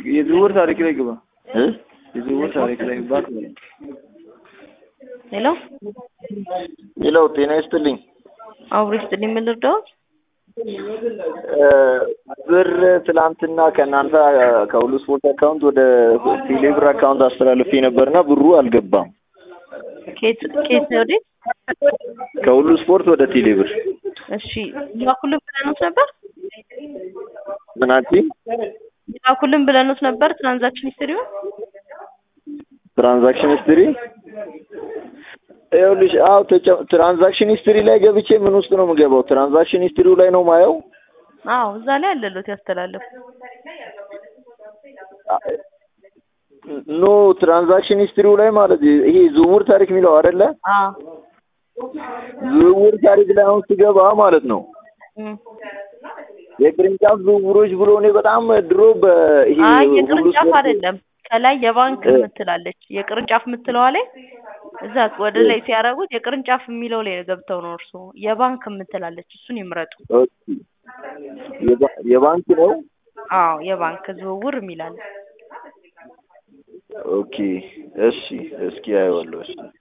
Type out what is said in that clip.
የዝውውር ታሪክ ላይ ግባ። እ የዝውውር ታሪክ ላይ ባክ በለኝ። ሄሎ ሌላው ጤና ይስጥልኝ። አውሪ ስትል የምልርዳው እ ብር ትላንትና ከእናንተ ከሁሉ ስፖርት አካውንት ወደ ቴሌብር አካውንት አስተላልፌ ነበርና ብሩ አልገባም። ኬት ኬት ወዴት? ከሁሉ ስፖርት ወደ ቴሌብር እሺ ይላኩልን ብለኑት ነበር ምን አልሽኝ? ይላኩልን ብለኑት ነበር ትራንዛክሽን ሂስትሪውን ትራንዛክሽን ሂስትሪ ይኸውልሽ፣ አዎ ተጨ- ትራንዛክሽን ሂስትሪ ላይ ገብቼ ምን ውስጥ ነው የምገባው? ትራንዛክሽን ሂስትሪው ላይ ነው ማየው። አዎ እዛ ላይ አለሎት ያስተላለፉ ኖ ትራንዛክሽን ሂስትሪው ላይ ማለት ይሄ ዝውውር ታሪክ የሚለው አይደለ? አዎ ዝውውር ታሪክ ላይ አሁን ስገባ ማለት ነው እም። የቅርንጫፍ ዝውውሮች ብሎ እኔ በጣም ድሮ በይሄ አይ ሁሉ የቅርንጫፍ ስፖርት- አይደለም ከላይ የባንክ እ- የምትላለች የቅርንጫፍ የምትለዋ ላይ እዛ ወደ ላይ ሲያደርጉት የቅርንጫፍ የሚለው ላይ ገብተው ነው እርሱ የባንክ የምትላለች እሱን ይምረጡ ኦኬ። የባ- የባንክ ነው። አዎ የባንክ ዝውውር የሚላል ኦኬ እሺ፣ እስኪ አየዋለሁ። እሺ